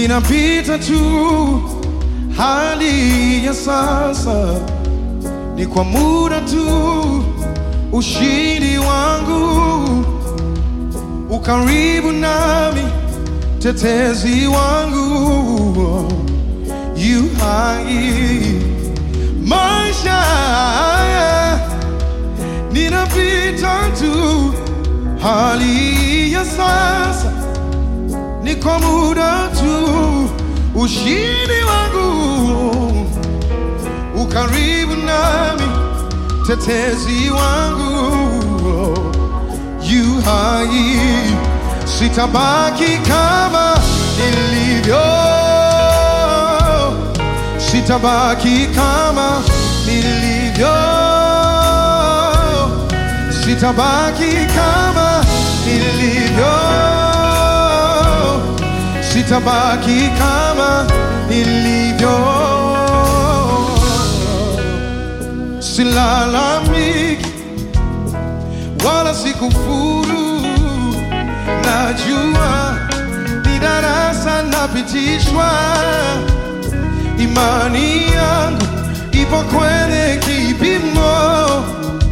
ninapita tu hali ya sasa ni kwa muda tu, ushindi wangu ukaribu nami, tetezi wangu yu hai. Maisha haya ninapita tu, hali ya sasa ni kwa muda tu, ushindi wangu ukaribu nami, tetezi wangu yu hai, sitabaki kama nilivyo, sitabaki kama nilivyo, sitabaki kama nilivyo, sitabaki kama nilivyo silalamiki wala sikufuru, najua ni darasa napitishwa, imani yangu ipo kwenye kipimo,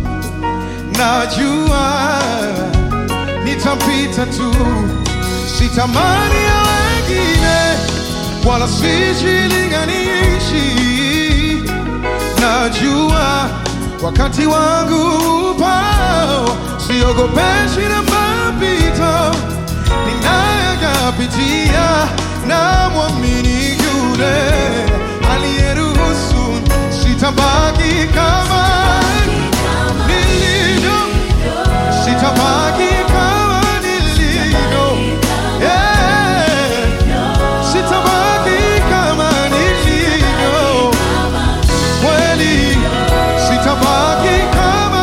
najua nitapita tu, sitamani ya wengine wala sijilinganishi najua wakati wangu upao, siogopeshi na mapito ninayoyapitia, na mwamini yule aliyeruhusu, sitabaki kama nilivyo, sitabaki kama nilivyo, yeah. sitabaki kama nilivyo kweli sitabaki kama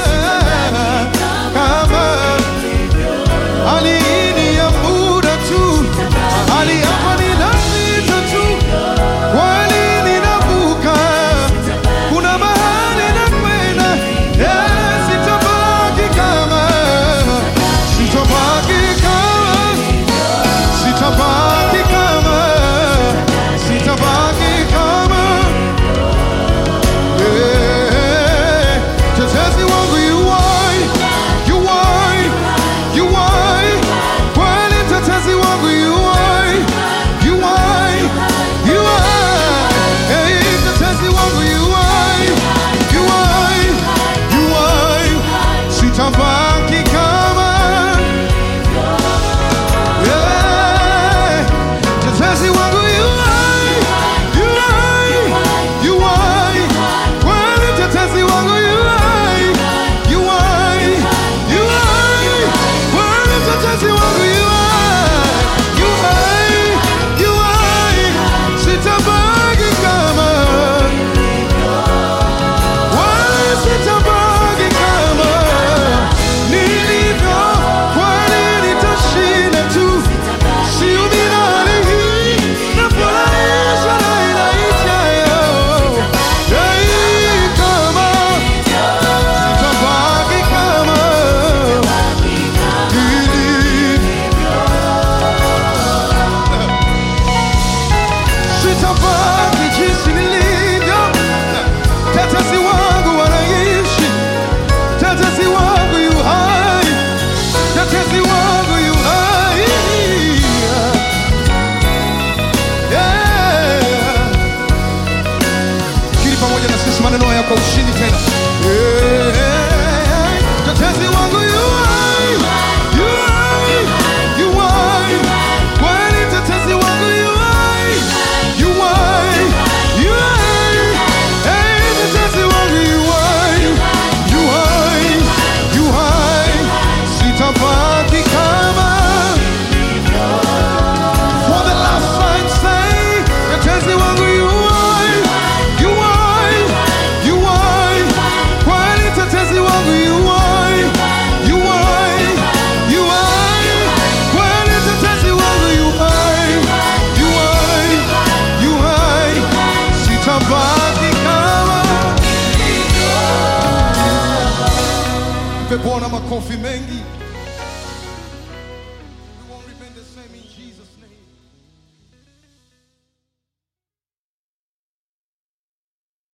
kama hali hii ni ya muda tu, hali hapa ninapita tu, kweli ninavuka, kuna mahali nakwenda, yeah, sitabaki kama sitabaki kama sitabaki kama sitabaki kama yeah. Tetezi wangu yu hai, yu hai, yu hai. Kweli tetezi wangu yu hai, yu hai, yu hai. Hey, tetezi wangu yu hai, yu hai, yu hai. Sitabaki kama yeah. Tetezi wangu yu hai, yu hai, yu hai. Kweli tetezi wangu yu hai, yu hai, yu hai. Kweli tetezi wangu yu hai, yu hai, yu hai. Sitabaki kama wala sitabaki kama nilivyo, kwani nitashinda tu. Siumii na hali hii, nafurahishwa na ila ijayo. Hey, kama sitabaki kama nilivyo. Sitabaki jinsi nilivyo. Tetezi wangu wanaishi, tetezi wangu yu hai, tetezi wangu yu hai. Yeah. Kiri pamoja na sisi maneno haya kwa ushindi tena. Yeah. Tetezi wangu yu hai, yu hai, yu hai. Kweli tetezi wangu yu hai, yu hai, yu hai. Hey, tetezi wangu yu hai, yu hai, yu hai. Sitabaki kama For the last time say, tetezi wangu yu hai, yu hai, yu hai. Kweli tetezi wangu yu hai, yu hai, yu hai. Kweli tetezi wangu yu hai, yu hai, yu hai. Sitabaki kama Mpe Bwana makofi mengi.